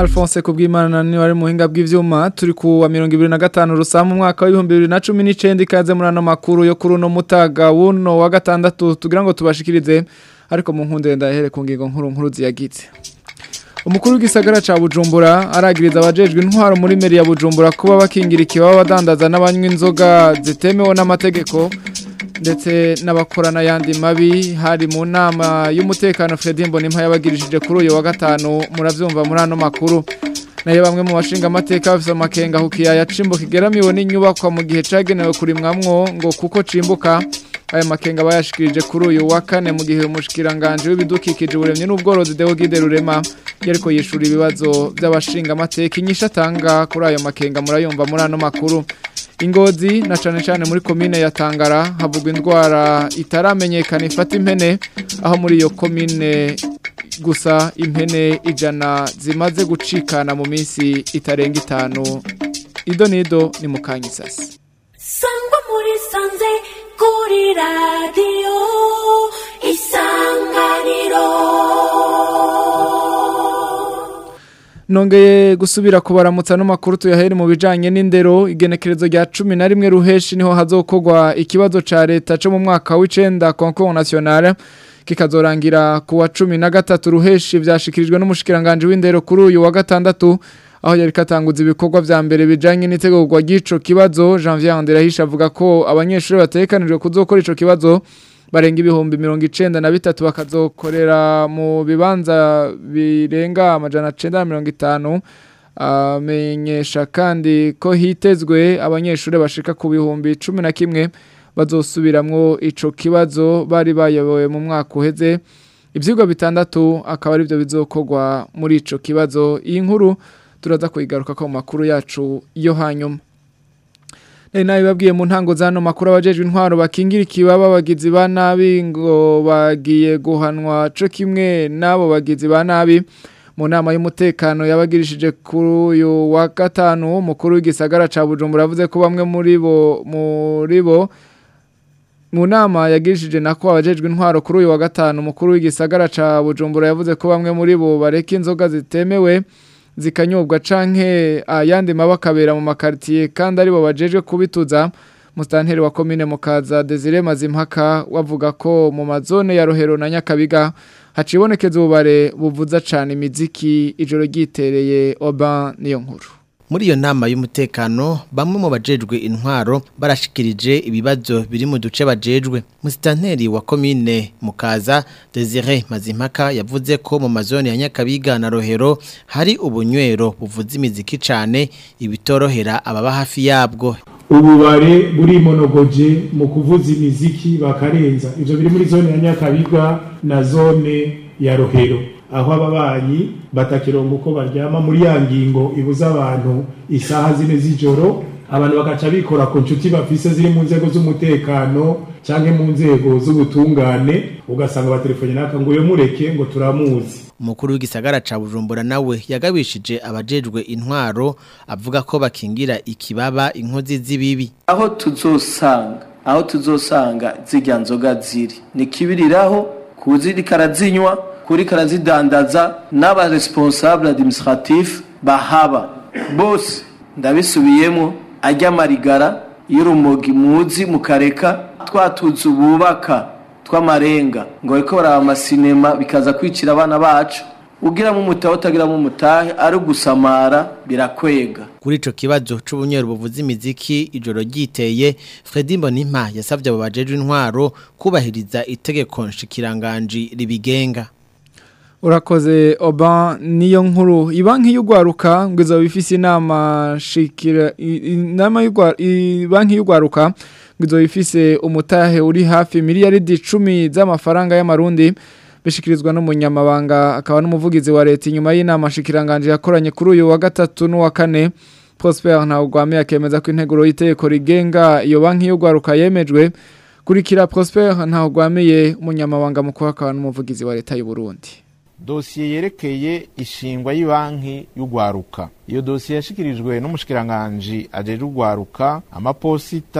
Alphonse Kubwimana ni wari muhinga bw'ivyuma turi ku wa 2025 rusamu mwaka wa 2019 ikaze muri ano makuru yo kuri no mutaga wuno wa gatandatu tugira ngo tubashikirize ariko mu nkunde ndahere ku ngingo nkuru nkuru ziyagitse Umukuru w'igisagara ca Bujumbura aragiriza abajejwe intwaro muri meri ya Bujumbura kuba bakingira ikibaba badandaza n'abanywa inzoga zitemewe n'amategeko ndetse n'abakorana yandi mabi hari mu nama y'umutekano Fredin Bonimpa yabagirishije kuri uyu wa gatanu muravyumva muri ano makuru nayo bamwe mu bashinga amateka bafise amakenga hukiya ya cimbo kigeramiwe n'inyubakwa mu gihe cagenewe kurimwamwo ngo kuko cimbuka aya makenga bayashikirije kuri uyu wa kane mu gihe umushikiranganje w'ibidukikije uburemye n'ubworozi Deogide Rurema yariko yishura ibibazo by'abashinga amateka inyisha atanga kuri ayo makenga murayumva muri ano makuru ingozi na cane cane muri komine ya Tangara havugwa indwara itaramenyekana ifata impene aho muri iyo komine gusa impene ijana zimaze gucikana mu minsi itarenga itanu ido nido ni mukanyisasi sangwa muri sanze kuri radiyo isanganiro Nongeye gusubira kubaramutsa no makuru tuyahere mu bijanye n'indero igenekerezo rya 11 ruheshi niho hazokogwa ikibazo ca leta cyo mu mwaka w'icenda concours national kikazorangira ku wa 13 ruheshi vyashikirijwe n'umushikiranganje w'indero kuri uyu wa gatandatu aho yari katanguza ibikorwa vya mbere bijanye n'itegurwa ry'ico kibazo Janvier Anderahisha avuga ko abanyeshuri batekanijwe kuzokora ico kibazo barenga ibihumbi mirongo icenda na bitatu bakazokorera mu bibanza birenga amajana cenda na mirongo itanu amenyesha kandi ko hitezwe abanyeshuri bashika ku bihumbi cumi na kimwe bazosubiramwo ico kibazo bari bayobowe mu mwaka uheze ivyigwa bitandatu akaba ari byo bizokorwa muri ico kibazo iyi nkuru turaza kuyigaruka ko mu makuru yacu yo hanyuma Nari nabi babwiye mu ntango zano makuru abajejwe intwaro bakingira ikibaba bagizi ba nabi ngo bagiye guhanwa co kimwe nabo bagizi ba nabi mu nama y'umutekano yabagirishije kuri uyu wa gatanu umukuru w'igisagara ca Bujumbura avuze ko bamwe muri bo muri bo mu nama yagirishije nako abajejwe intwaro kuri uyu wa gatanu umukuru w'igisagara ca Bujumbura yavuze ko bamwe muri bo bareka inzoga zitemewe zikanyobwa canke ayandi mabakabera mu makartier kandi aribo bajejwe kubituza mustanteri wa commune mukaza Desire Mazimpaka wavuga ko mu mazone ya Rohero na Nyakabiga hacibonekeza ubare buvuza cane imiziki ijoro gitereye Oban niyo nkuru muri iyo nama y'umutekano bamwe mu bajejwe intwaro barashikirije ibibazo biri mu duce bajejwe musitanteri wa komine mukaza Desire Mazimpaka yavuze ko mu mazone ya Nyakabiga na Rohero hari ubunywero buvuza imiziki cane ibitorohera ababa hafi yabwo ububare buri monogoje mu kuvuza imiziki bakarenza ivyo biri muri zone ya Nyakabiga na zone ya Rohero aho ababanyi batakirongo uko baryama muri ya ngingo ibuza abantu isaha zine z'ijoro abantu bakaca bikora ku nshuti bafise ziri mu nzego z'umutekano canke mu nzego z'ubutungane ugasanga batelefone naka ngo yo mureke ngo turamuzi umukuru w'igisagara ca Bujumbura nawe yagabishije abajejwe intwaro avuga ko bakingira ikibaba inkozi z'ibibi aho tuzosanga aho tuzosanga zirya nzoga ziri ni kibiriraho kuziri karazinywa kuri karazidandaza n'aba responsable administratif bahaba bose ndabisubiyemo ajya marigara y'urumogi muzi mukareka twatuzu bubaka tw'amarenga ngo ariko baraba amasinema bikaza kwicira abana bacu ugiramo umutahe utagiramo umutahe ari gusamara birakwega kuri ico kibazo c'ubunywero buvuza imiziki ijoro ryiteye Fredy Mbonimpa yasavye abo bajejwe intwaro kubahiriza itegeko nshikiranganji ribigenga urakoze oba niyo nkuru ibanki y'ugwaruka ngo izo bifise inama shikira inama y'banki y'ugwaruka ngo izo bifise umutahe uri hafi miliyaridi 10 z'amafaranga y'amarundi bishikirizwa n'umunyamabanga akaba n'umuvugizi wa leta inyuma y'inama shikiranganje yakoranye kuri uyu wa gatatu n'uwa kane Prosper Ntawugwame yakemeza ko integuro y'iteko rigenga iyo banki y'ugwaruka yemejwe kurikira Prosper Ntawugwameye umunyamabanga mukuru akaba n'umuvugizi wa leta y'u Burundi dosiye yerekeye ishingwa y'ibanki y'ugwaruka iyo dosiye yashikirijwe n'umushikiranganji ajeje ugwaruka amaposita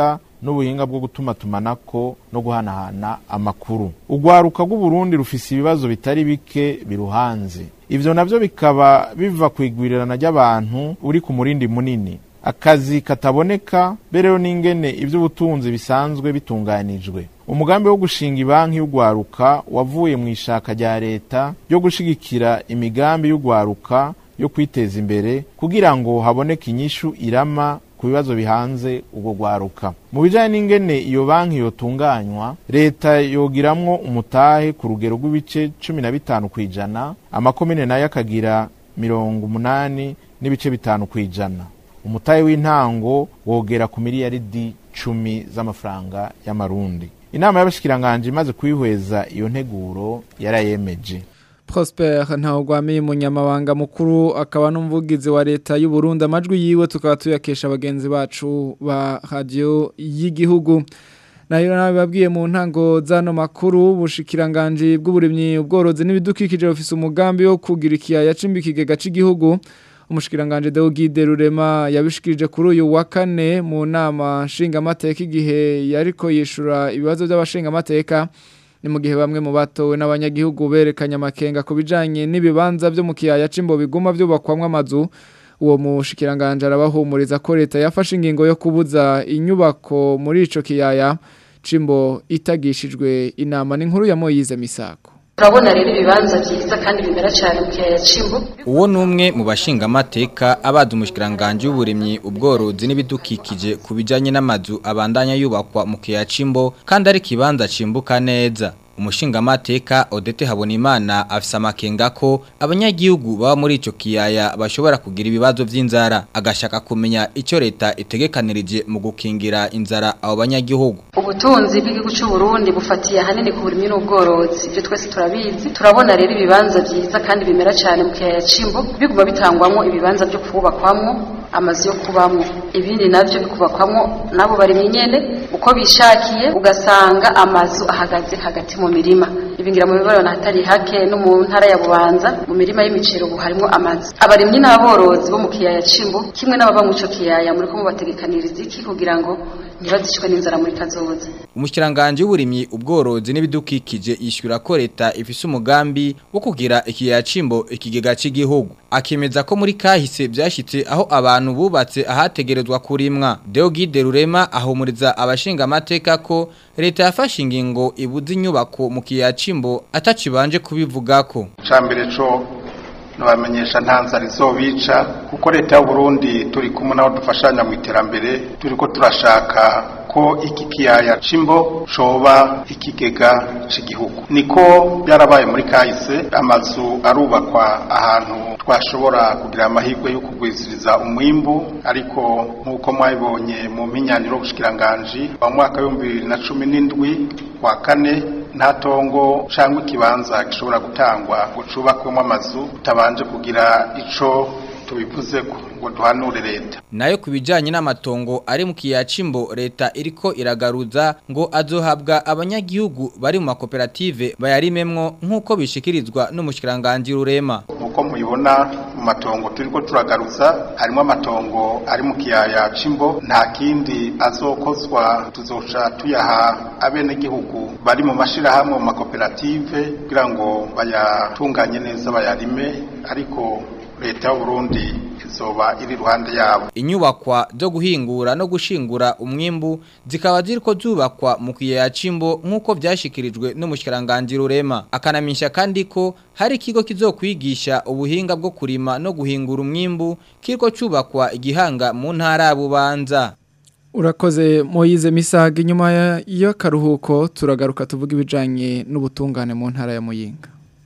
n'ubuhinga bwo gutuma tumanako no guhanahana amakuru urwaruka rw'uburundi rufise ibibazo bitari bike biruhanze ivyo navyo bikaba biva ku igwirirana ry'abantu uri ku murindi munini akazi kataboneka bereho n'ingene ivy'ubutunzi bisanzwe bitunganijwe umugambi wo gushinga ibanki y'urwaruka wavuye mu ishaka rya leta ryo gushigikira imigambi y'urwaruka yo kwiteza imbere kugira ngo haboneke inyishu irama ku bibazo bihanze ubwo rwaruka mu bijanye n'ingene iyo banki yotunganywa leta yogiramwo umutahe ku rugero rw'ibice cumi na bitanu kw'ijana amakomine nayo akagira mirongo umunani n'ibice bitanu kw'ijana umutahe w'intango wogera ku miliyaridi cumi z'amafaranga y'amarundi inama y'abashikiranganje imaze kwihweza iyo nteguro yarayemeje Prosper ntawugwamiye umunyamabanga mukuru akaba n'umuvugizi wa leta y'u Burundi amajwi yiwe tukaba tuyakesha abagenzi bacu ba radio y'igihugu nayo nawe babwiye mu ntango zano makuru bushikiranganje bw'uburimyi ubworozi n'ibidukikije bafise umugambi wo kugira ikiyaya cimbikigega c'igihugu umushikiranganje Deogide Rurema yabishikirije kuri uyu wa kane mu nama nshingamateka igihe yariko yishura ibibazo by'abashingamateka ni mu gihe bamwe mu batowe n'abanyagihugu berekanye amakenga ku bijanye n'ibibanza byo mu kiyaya cimbo biguma byubakwamwe amazu uwo mushikiranganje arabahumuriza ko leta yafashe ingingo yo kubuza inyubako muri ico kiyaya cimbo itagishijwe inama n'inkuru ya Moyize Misako turabona rero ibibanza byiza kandi bimera cyane mu kiyaya cimbo uwo ni umwe mu bashingamateka abaza umushikiranganje w'uburimyi ubworozi n'ibidukikije ku bijanye n'amazu abandanya yubakwa mu kiyaya cimbo kandi ari kibanza cimbuka neza umushingamateka Odete Habonimana afise amakenga ko abanyagihugu baba muri ico kiyaya bashobora kugira ibibazo vy'inzara agashaka kumenya ico leta itegekanirije mu gukingira inzara abo banyagihugu ubutunzi bw'igihugu cy'u Burundi bufatiye ahanini ku burimyi n'ubworozi ibyo twese turabizi turabona rero ibibanza byiza kandi bimera cyane mu kiyaya cimbo biguma bitangwamo ibibanza byo kubakwamwo amazu yo kubamwo ibindi navyo bikubakwamwo nabo bari nyene uko bishakiye ugasanga amazu ahagaze hagati mu mirima ibingira mu bibarana hatari hake no mu ntara ya Bubanza mu mirima y'imicero ubu harimo amazu abarimyi n'aborozi bo mu kiyaya cimbo kimwe n'ababa mu ico kiyaya muri ko mubategekaniriza iki kugira ngo ntibazicwe n'inzara muri kazoza umushikiranganje w'uburimyi ubworozi n'ibidukikije yishyura ko leta ifise umugambi wo kugira ikiyaya cimbo ikigega c'igihugu akemeza ko muri kahise byashitse aho abantu bubatse ahategerezwa kurimwa Deogide Rurema ahumuriza abashinga amateka ko leta yafashe ingingo ibuza inyubako mu kiyaya cimbo atacibanje kubivugako cambere co nabamenyesha ntanzara izobica kuko leta y'u Burundi turi kumwe nabo dufashanya mu iterambere turiko turashaka ko iki kiyaya cimbo coba ikigega c'igihugu niko byarabaye muri kahise amazu arubakwa ahantu twashobora kugira amahirwe yo kugwiziriza umwimbu ariko nk'uko mwabibonye mu mpinyanyiro y'ubushikiranganji wa mwaka w'ibihumbi bibiri na cumi n'indwi wa kane nta tongo cyangwa ikibanza gishobora gutangwa ngo cubakwemo amazu utabanje kugira ico tubivuze ngo duhanure leta nayo kubijanye n'amatongo ari mu kiyaya cimbo leta iriko iragaruza ngo azohabwa abanyagihugu bari mu makoperative bayarimemwo nk'uko bishikirizwa n'umushikiranganje rurema nkuko mubibona mu matongo turiko turagaruza harimo amatongo ari mu kiyaya cimbo nta kindi azokozwa tuzoca tuyaha abenegihugu bari mu mashirahamwe mu makoperative kugira ngo bayatunganye neza bayarime ariko leta y'u Burundi izoba iri ruhande yabo inyubakwa zo guhingura no gushingura umwimbu zikaba ziriko zubakwa mu kiyaya cimbo nk'uko vyashikirijwe n'umushikiranganje rurema akanamisha kandi ko hari ikigo kizokwigisha ubuhinga bwo kurima no guhingura umwimbu kiriko cubakwa igihanga mu ntara ya Bubanza Urakoze Moyize Misaga inyuma y'akaruhuko turagaruka tuvuga ibijanye n'ubutungane mu ntara ya Muyinga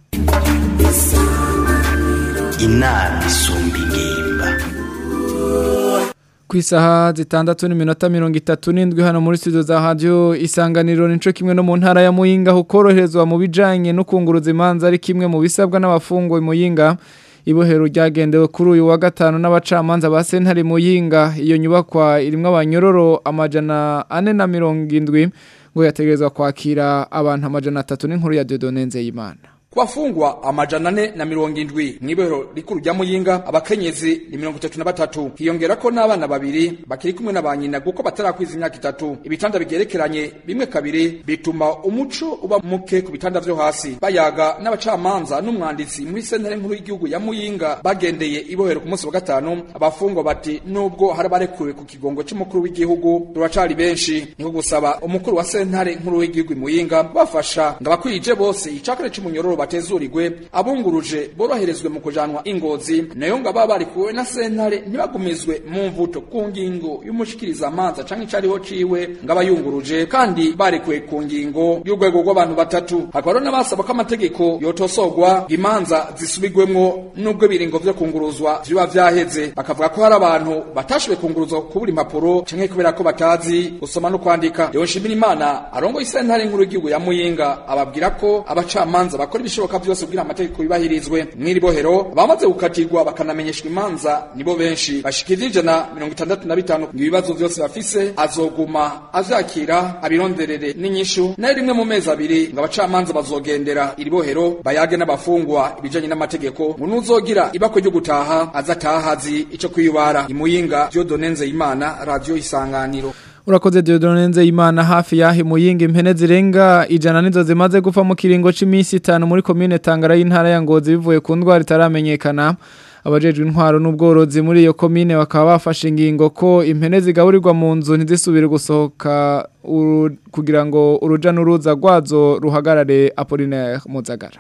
inama isumba ingimba ku isaha zitandatu n'iminota mirongo itatu n'indwi hano muri studio za radio isanganiro nico kimwe no mu ntara ya Muyinga ho koroherezwa mu bijanye no kunguruza imanza ari kimwe mu bisabwa n'abafungwa Muyinga ibohero ryagendewe kuri uyu wa gatanu n'abacamanza ba sentare Muyinga iyo nyubakwa irimwo abanyororo amajana ane na mirongo indwi ngo yategerezwa kwakira abantu amajana atatu n'inkuru ya Dieudonne Nzeyimana ku bafungwa amajana ane na mirongo indwi mw'ibohero rikuru rya muyinga abakenyezi ni mirongo itatu na batatu hiyongera ko n'abana babiri bakiri kumwe na ba nyina kuko batarakwiza imyaka itatu ibitanda bigerekeranye bimwe kabiri bituma umuco uba muke ku bitanda vyo hasi bayaga n'abacamanza n'umwanditsi muri sentare nkuru y'igihugu ya muyinga bagendeye ibohero ku munsi wa gatanu abafungwa bati nubwo hari abarekuwe ku kigongo c'umukuru w'igihugu ruracari benshi niko gusaba umukuru wa sentare nkuru y'igihugu i muyinga bafasha ngo abakwije bose icakare c'umunyororo batezurirwe abunguruje boroherezwe mu kujanwa ingozi nayo ngo ababa barikuwe na sentare ntibagumizwe mu mvuto ku ngingo y'umushikiriza amanza canke icariho ciwe ngo abayunguruje kandi barekuwe ku ngingo y'urwego rw'abantu batatu hakaba rero n'abasaba ko amategeko yotosorwa imanza zisubigwemwo n'ubwo biringo vyo kunguruzwa vyoba vyaheze bakavuga ko hari abantu batashoboye kunguruzwa kubura impapuro canke kubera ko batazi gusoma no kwandika Leon Shimirimana arongo isentare nkuru y'igihugu ya Muyinga ababwira ko abacamanza bakora ibishoboka byose kugira amategeko yubahirizwe mw'iri bohero bamaze gukatirwa bakanamenyeshwa imanza nibo benshi bashikirije ijana mirongo itandatu na bitanu ngo ibibazo vyose bafise azoguma avyakira abironderere n'inyishu nayo rimwe mu mezi abiri ngo abacamanza bazogendera iri bohero bayage n'abafungwa ibijanye n'amategeko ngo nuzogira ibako ryo gutaha azataha azi ico kwiyubara imuyinga Dieudonne Nzeyimana radio isanganiro Urakoze Dieudonne Nzeyimana hafi yahi muyinga impene zirenga ijana nizo zimaze gupfa mu kiringo c'imisi 5 muri commune Tangara y'intara ya Ngozi bivuye ku ndwara itaramenyekana abajejwe intwaro n'ubworozi muri iyo commune bakaba bafashe ingingo ko impene zigaburirwa mu nzu ntizisubire gusohoka kugira ngo uruja n'uruza rwazo ruhagarare Apollinaire Muzagara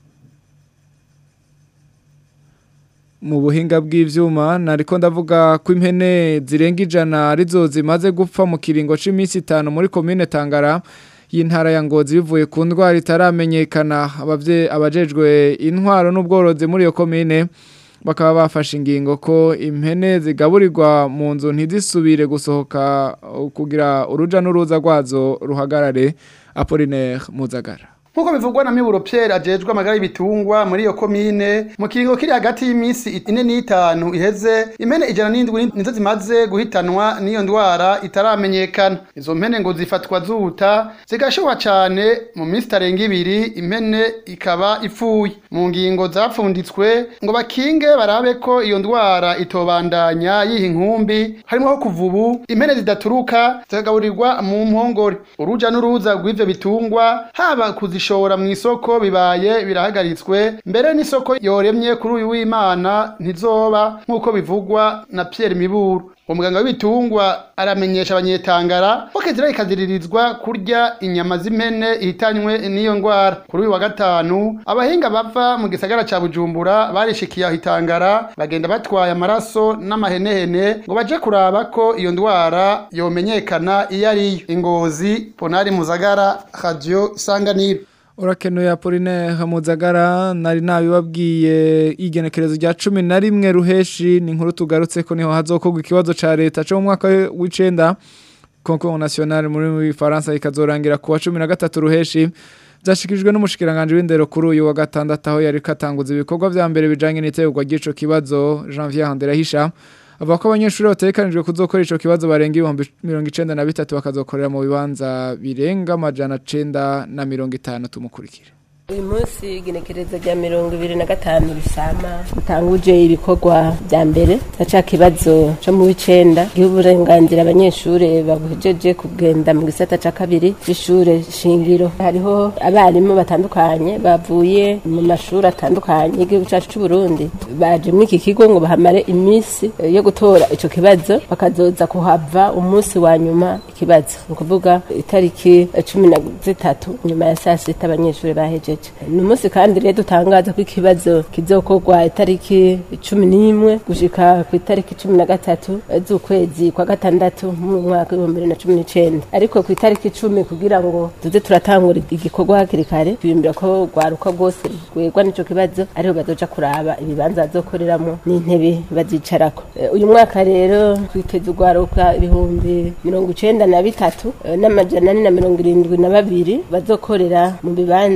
mu buhinga bw'ivyuma nariko ndavuga ko impene zirenga ijana arizo zimaze gupfa mu kiringo c'imisi 5 muri commune Tangara y'intara ya Ngozi bivuye ku ndwara itaramenyekana abavye abajejwe intwaro n'ubworozi muri iyo commune bakaba bafashe ingingo ko impene zigaburirwa mu nzu ntizisubire gusohoka kugira uruja n'uruza rwazo ruhagarare Apollinaire Muzagara Nkuko bivugwa na Miburo Pierre ajejwe amagara y'ibitungwa muri iyo komine mu kiringo kiri hagati y'imisi ine n'itanu iheze impene ijana n'indwi nizo zimaze guhitanwa n'iyo ndwara itaramenyekana izo mpene ngo zifatwa zuta zigashoba cane mu minsi itarenga ibiri impene ikaba ipfuye mu ngingo zapfunditswe ngo bakinge barabe ko iyo ndwara itobandanya yiha inkumbi harimo ho kuva ubu impene zidaturuka zikagaburirwa mu mpongore uruja n'uruza rw'ivyo bitungwa haba kuzishora mu isoko bibaye birahagaritswe mbere n'isoko yoremye kuri uyu w'imana ntizoba nk'uko bivugwa na Pierre Miburu umuganga w'ibitungwa aramenyesha abanyetangara ko kezira ikaziririzwa kurya inyama z'impene ihitanywe n'iyo ndwara kuri uyu wa gatanu abahinga bava mu gisagara ca Bujumbura barishikiye aho itangara bagenda batwaye amaraso n'amahenehene ngo baje kuraba ko iyo ndwara yomenyekana iyo ariyo ingozi Ponari Muzagara Radio Isanganiro Urakenuye Apoline Hamuzagara nari nabibabwiye igenekerezo rya 11 ruheshi ni nkuru tugarutse ko niho hazokorwa ikibazo ca leta cyo mu mwaka w'icenda Concours National muri Faransa ikazorangira kuwa 13 ruheshi byashikijwe n'umushikiranganje w'indero kuri uyu wa gatandatu aho yari katanguza ibikorwa vya mbere bijanye n'itegurwa ry'ico kibazo Janvier Handerahisha avuga ko abanyeshuri batekanijwe kuzokora ico kibazo barenga ibihumbi mirongo icenda na bitatu bakazokorera mu bibanza birenga amajana cenda na mirongo itanu tumukurikire uyu munsi igenekerezo rya mirongo ibiri na gatanu bisama dutanguje ibikorwa bya mbere ca kibazo co mu w'icenda giha uburenganzira abanyeshure babuhejeje kugenda mu gisata ca kabiri c'ishure shingiro hariho abarimu batandukanye bavuye mu mashuri atandukanye y'igihugu cacu c'uburundi baje muri iki kigo ngo bahamare iminsi yo gutora ico kibazo bakazoza kuhava umunsi wa nyuma ikibazo ni ukuvuga itariki cumi na zitatu nyuma ya saa sita abanyeshure bahejeje ni umunsi kandi rero dutangaza ko ikibazo kizokorwa itariki cumi n'imwe gushika ku itariki cumi na gatatu z'ukwezi kwa gatandatu mu mwaka w'ibihumbi bibiri na cumi n'icenda ariko ku itariki icumi kugira ngo tuze turatangura igikorwa hakiri kare twiyumvira ko rwaruka rwose rwegwa n'ico kibazo ariho bazoja kuraba ibibanza bazokoreramo n'intebe bazicarako uyu mwaka rero twiteze urwaruka ibihumbi mirongo icenda na bitatu n'amajana ane na mirongo irindwi na babiri bazokorera mu bibanza amajana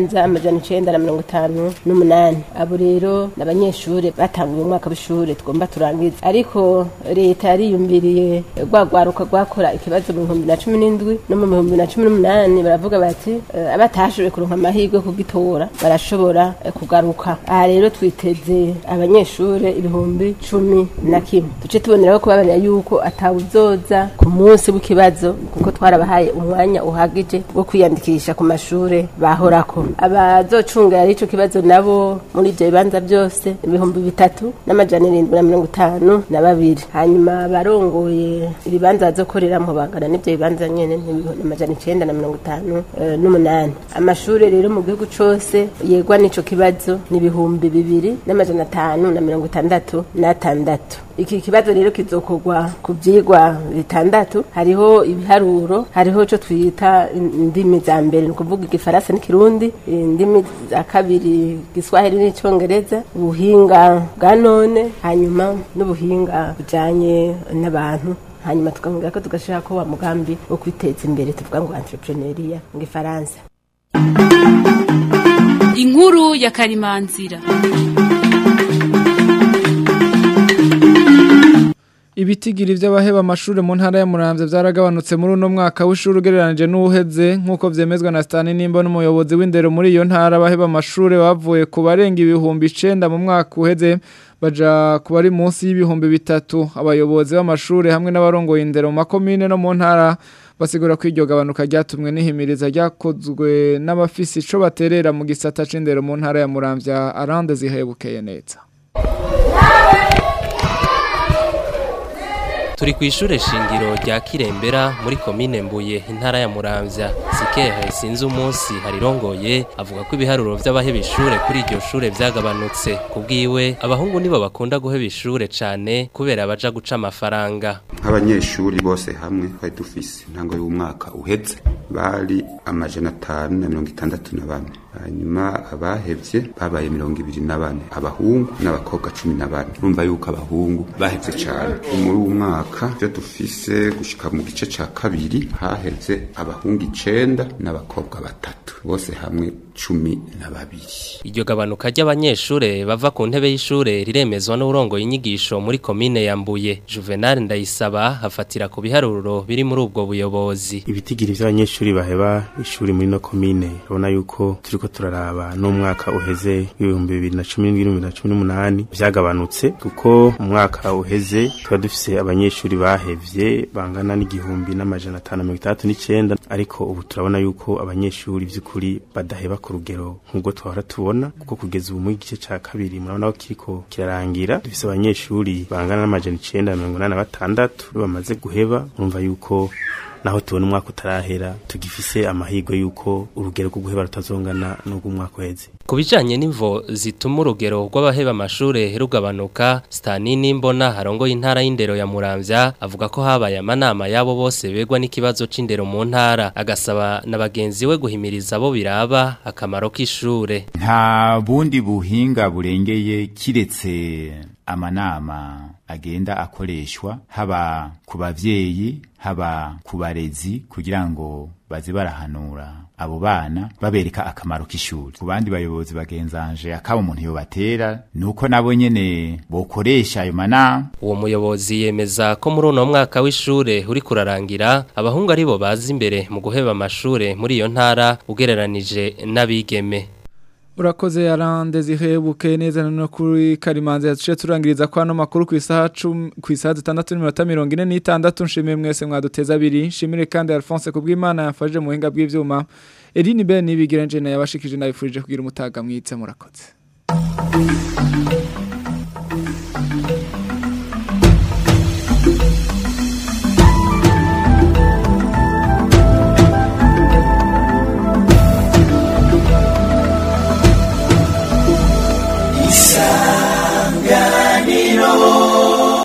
n'amajana icenda na mirongo itanu n'umunani abo rero ni abanyeshuri batanguye umwaka w'ishuri tugomba turangiza ariko leta yariyumviriye rwa rwaruka rwakora ikibazo mu bihumbi na cumi n'indwi no mu bihumbi na cumi n'umunani baravuga bati eh, abatashoboye kuronka amahirwe yo kugitora barashobora eh, kugaruka aha rero twiteze abanyeshuri ibihumbi cumi na kimwe duce tuboneraho kubabarira yuko atawuzoza ku munsi w'ikibazo kuko twarabahaye umwanya uhagije wo kwiyandikisha ku mashuri bahorako abazocungera ico kibazo nabo muri ivyo bibanza byose ibihumbi bitatu n'amajana irindwi na mirongo itanu na babiri hanyuma barongoye ibibanza bazokoreramwo bangana n'ivyo bibanza nyene n'ibihumbi amajana icenda na mirongo itanu eh, n'umunani amashuri rero mu gihugu cose yegwa n'ico kibazo ni ibihumbi bibiri n'amajana atanu na mirongo itandatu n'atandatu iki kibazo rero kizokorwa ku vyigwa bitandatu hariho ibiharuro hariho ico twita indimi za mbere ni ukuvuga igifaransa n'ikirundi indimi za kabiri giswahili n'icongereza ubuhinga bwa none hanyuma n'ubuhinga bujanye n'abantu hanyuma tukavuga ko tugashira ko wa mugambi wo kwiteza imbere tuvuga ngo entrepreneuria mu gifaransa inkuru ya karimanzira Ibitigiri vy'abaheba amashure mu ntara ya Muramvya vyaragabanutse muri uno mwaka w'ishuri ugereranije n'uheze nkuko vyemezwa na Stani Nimba n'umuyobozi w'indero muri iyo ntara abaheba amashure bavuye ku barenga ibihumbi 9 mu mwaka uheze baja kuba ari munsi y'ibihumbi bitatu abayobozi b'amashure hamwe n'abarongoye indero mu makomine no mu ntara basigura ko iryo gabanuka ryatumwe n'ihimiriza ryakozwe n'abafisi ico baterera mu gisata c'indero mu ntara ya Muramvya arande zihebukeye neza turi ku ishure shingiro rya kirembera muri komine mbuye intara ya muramvya sikehe sinzi umunsi harirongoye avuga ko ibiharuro vy'abaheba ishure kuri iryo shure vyagabanutse kubwiwe abahungu nibo bakunda guheba ishure cane kubera baja guca amafaranga nk'abanyeshuri bose hamwe twari dufise intango y'umwaka uheze bari amajana atanu na mirongo itandatu na bane hanyuma abahevye babaye mirongo ibiri na bane abahungu n'abakobwa cumi na bane urumva yuko abahungu bahevye cane muri uwo mwaka vyo dufise gushika mu gice ca kabiri haheze abahungu icenda n'abakobwa batatu bose hamwe cumi na babiri iryo gabanuka ry'abanyeshure bava ku ntebe y'ishure riremezwa n'urongoye inyigisho muri komine ya Mbuye Juvenal Ndayisaba hafatira ku biharuro biri muri ubwo buyobozi ibitigiri vy'abanyeshuri baheba ishuri muri no komine urabona yuko turiko turaraba n'umwaka uheze w'ibihumbi bibiri na cumi n'indwi n'ibihumbi na cumi n'umunani vyagabanutse kuko mu mwaka uheze tuba dufise abanyeshuri bahevye bangana n'igihumbi n'amajana atanu na mirongo itandatu n'icenda ariko ubu turabona yuko abanyeshuri vy'ukuri badaheba ku rugero nk'ubwo twahora tubona kuko kugeza ubu mu gice ca kabiri murabona ko kiriko kirarangira dufise abanyeshuri bangana n'amajana icenda na mirongo inani na batandatu bamaze guheba urumva yuko naho tubona umwaka utarahera tugifise amahirwe yuko urugero rwo guheba rutazongana n'ubw'umwaka uheze ku bijanye n'imvo zituma urugero rw'abaheba amashure rugabanuka Stani Nimbona harongoye intara y'indero ya Muramvya avuga ko habaye amanama yabo bose begwa n'ikibazo c'indero mu ntara agasaba na bagenzi we guhimiriza abo biraba akamaro k'ishure nta bundi buhinga burengeye kiretse amanama agenda akoreshwa haba ku bavyeyi haba ku barezi kugira ngo baze barahanura abo bana babereka akamaro k'ishuri ku bandi bayobozi bagenzanje akaba umuntu yobatera nuko nabo nyene bokoresha ayo manama uwo muyobozi yemeza ko muri uno mwaka w'ishure uri kurarangira abahungu aribo bazi imbere mu guheba amashure muri iyo ntara ugereranije n'abigeme Urakoze yarande zihebuke neza no kuri Karimanze yaciye turangiriza kwa no makuru ku isaha 10 ku isaha 6:46 nshimiye mwese mwaduteza abiri nshimire kandi Alphonse kubw'Imana yafaje mu hinga bw'ivyuma Eline Ben nibigira nje naye abashikije nabifurije kugira umutaga mwitse murakoze